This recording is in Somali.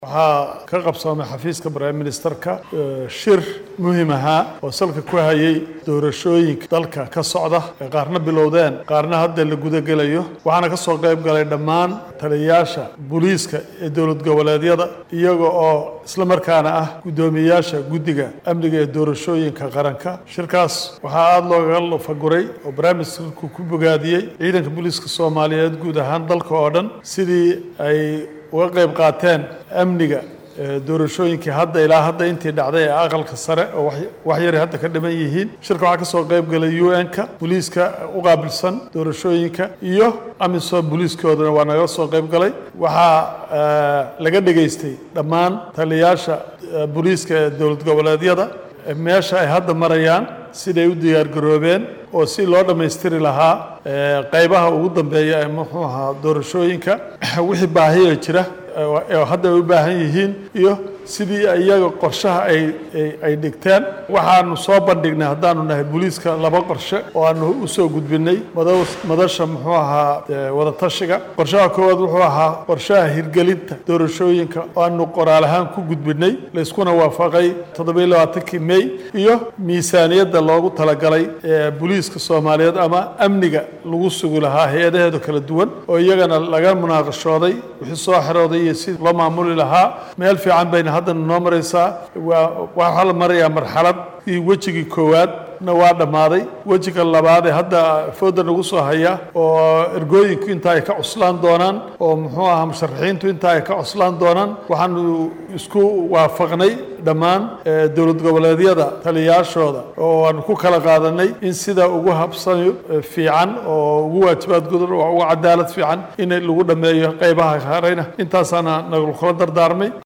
waxaa ka qabsoomay xafiiska prime ministerka shir muhiim ahaa oo salka ku hayay doorashooyinka dalka ka socda ee qaarna bilowdeen qaarna hadda la gudagelayo waxaana ka soo qayb galay dhammaan taliyayaasha booliiska ee dowlad goboleedyada iyaga oo isla markaana ah guddoomiyeyaasha guddiga amniga ee doorashooyinka qaranka shirkaas waxaa aada loogaga lufaguray oo prime ministerku ku bogaadiyey ciidanka booliiska soomaaliyeed guud ahaan dalka oo dhan sidii ay uga qayb qaateen amniga doorashooyinkii hadda ilaa hadda intii dhacday ee aqalka sare oo wax yari hadda ka dhiman yihiin shirka waxaa ka soo qayb galay u n-ka booliiska u qaabilsan doorashooyinka iyo amisom booliiskoodana waa naga soo qayb galay waxaa laga dhegaystay dhammaan taliyayaasha booliiska ee dowlad goboleedyada meesha ay hadda marayaan siday u diyaargaroobeen oo si loo dhammaystiri lahaa qaybaha ugu dambeeya ee muxuu ahaa doorashooyinka wixii baahiya jira oo hadda ay u baahan yihiin iyo sidii iyaga qorshaha ay ay dhigteen waxaanu soo bandhignay haddaanu nahay booliiska laba qorshe oo aanu usoo gudbinay madasha muxuu ahaa wadatashiga qorshaha koowaad wuxuu ahaa qorshaha hirgelinta doorashooyinka oo aanu qoraal ahaan ku gudbinay layskuna waafaqay toddobiyo labaatankii may iyo miisaaniyadda loogu talagalay booliiska soomaaliyeed ama amniga lagu sugi lahaa hay-adaheeda kala duwan oo iyagana laga munaaqashooday wixii soo xerooday iyo si loo maamuli lahaa meel fiican bayna haddana noo maraysaa waa waxaa la marayaa marxalad iyo wejigii koowaad na waa dhammaaday wejiga labaad ee hadda fooda nagu soo haya oo ergooyinku inta ay ka cuslaan doonaan oo muxuu ahaa musharaxiintu inta ay ka cuslaan doonaan waxaanu isku waafaqnay dhammaan dowlad goboleedyada taliyayaashooda oo aanu ku kala qaadanay in sida ugu habsani fiican oo ugu waajibaad gudan oo ugu cadaalad fiican in lagu dhammeeyo qaybaha hareyna intaasaana nagula kula dardaarmay